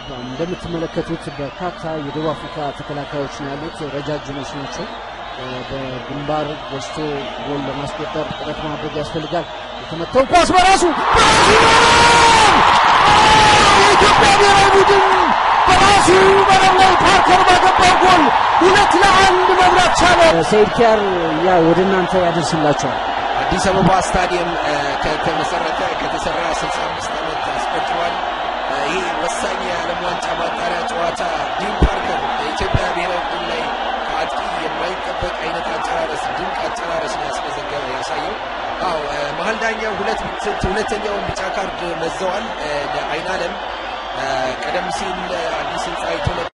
እንደምትመለከቱት በርካታ የደቡብ አፍሪካ ተከላካዮች ነው ያሉት። ረጃጅሞች ናቸው። በግንባር ገዝቶ ጎል ለማስቆጠር ጥረት ማድረግ ያስፈልጋል። የተመታው ኳስ በራሱ የኢትዮጵያ ብሔራዊ ቡድን በራሱ መረብ ላይ ፓርከር ባገባው ጎል ሁለት ለአንድ መምራት ቻለ። ሰይድ ኪያር ያ ወደ እናንተ ያደርስላቸዋል። አዲስ አበባ ስታዲየም ከተመሰረተ ከተሰራ 65 ዓመት አስቆጥሯል። ይህ ወሳኝ የዓለም ዋንጫ ማጣሪያ ጨዋታ ዲን ፓርከር በኢትዮጵያ ብሔራዊ ቡድን ላይ ከአጥቂ የማይጠበቅ አይነት አጨራረስ ድንቅ አጨራረስ ነው ያስመዘገበ ያሳየው። አዎ መሀል ዳኛው ሁለት ሁለተኛውን ቢጫ ካርድ መዘዋል ለአይናለም ቀደም ሲል አዲስ ህንፃ